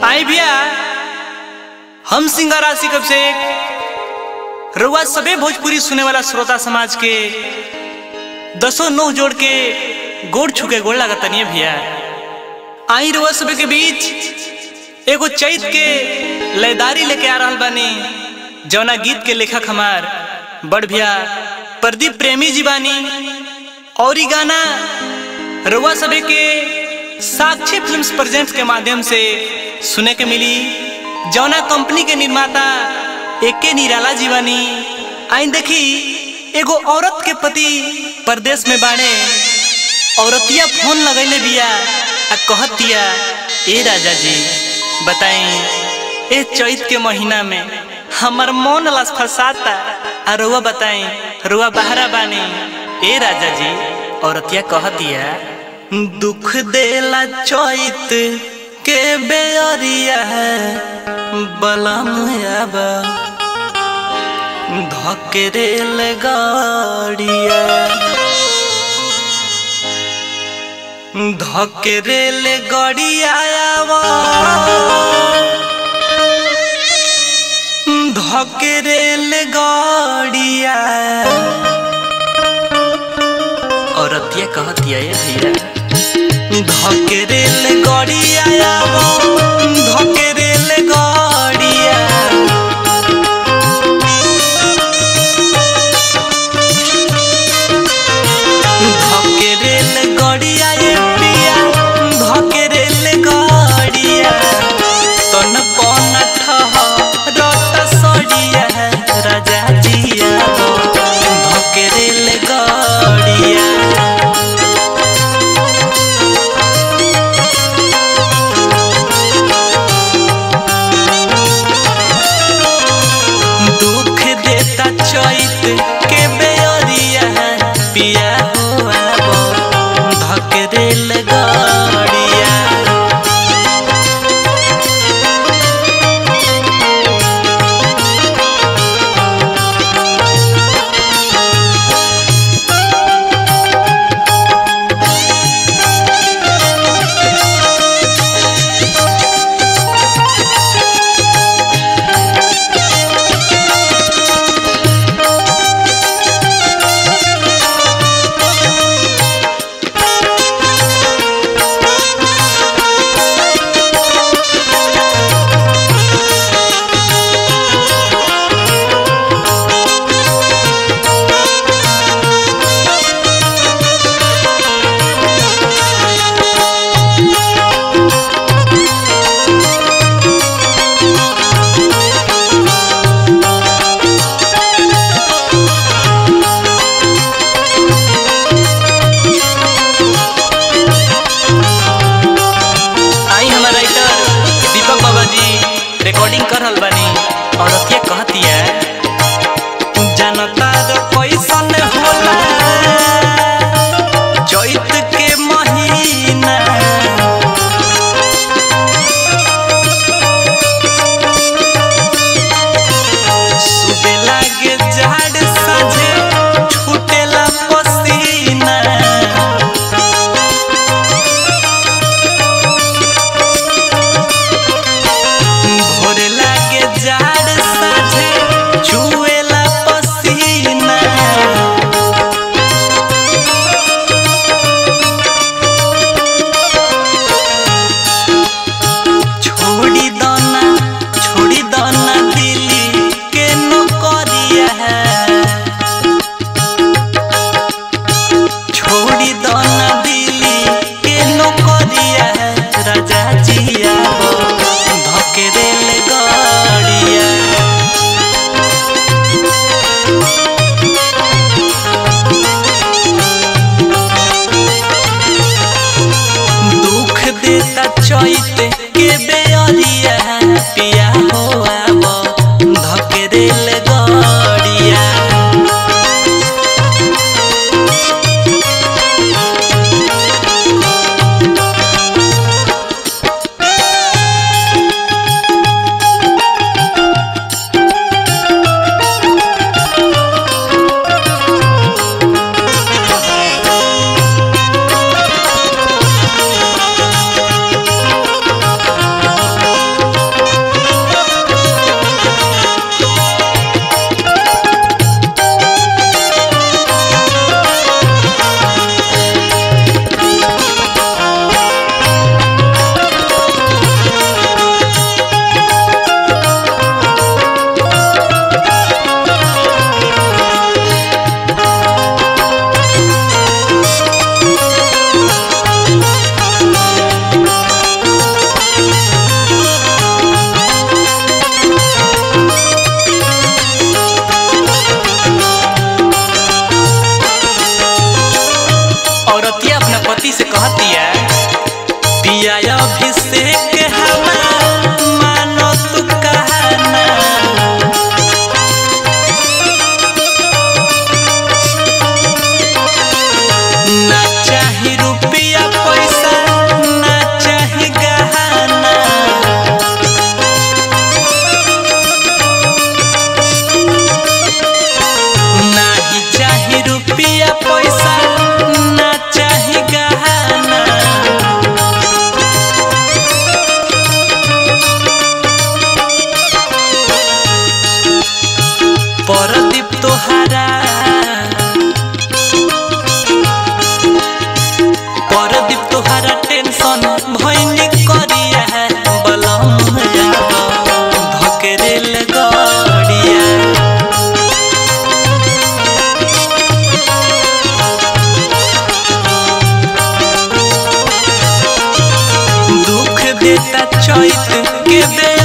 आई भैया हम सिंगर आशिक से रउआ सबे भोजपुरी सुने वाला श्रोता समाज के दसों नौ जोड़ के गोड़ छुके गोड़ लागत नहीं भैया आई रउआ सबे के बीच एगो चैत के लयदारी लेके आ रहल बानी जौना गीत के लेखक हमार बड़ भैया प्रदीप प्रेमी जी बानी और ई गाना रउआ सबे के साक्षी फिल्म्स प्रेजेंट्स के माध्यम से सुने के मिली जौना कंपनी के निर्माता एके निराला जीवानी आइन देखी एगो औरत के पति परदेश में बाड़े औरतिया फोन लगैले बिया आ कहतिया ए राजा जी बताई ए चैत के महीना में हमर मन लस फसाता आ रुआ बताई रुआ बहरा बानी ए राजा जी औरतिया कहतिया दुख देला चैत के बेअरिया है बलम आबा धकेरेल गाड़िया धकेरेल गाड़िया आवा धकेरेल गाड़िया औरतिया कहतिया ये भैया धकेरेल गाड़िया आवा धकेरेल गाड़िया धकेरेल गाड़िया ये पिया धकेरेल गाड़िया तन पन ठहरत सड़िया राजा जिया धकेरेल गाड़िया दुख देता चैत के बेअरिया पिया हुआ धकेरेल गाड़िया आई हमार राइटर दीपक बाबा जी रिकॉर्डिंग कर रहल बानी और अथिया कहतिया जनता रो कैसन होला चैत के महीना सुबे लागे झाड़ साझे छूटेला पसीना भोरे लागे जाड़ साझे छुएला पसीना छोड़ी दाना छोड़ी दाना दिली के नौकरिया है छोड़ी दाना दिली के नौकरिया है राजा जिया धकेरेल गाड़िया दुख देता चैत के बेअरिया पिया हो आब धकेरेल गाड़िया जाय अभिषेक हमार मानो तू कहना ना चाही रुपया पैसा ना चाही गहना नाही चाही रुपया पैसा ना चाही गहना परदीप तोहारा परदीप तोहारा टेंशन भइनी करिया बलम जाब धकेरेल गड़िया दुख देता चैत के दे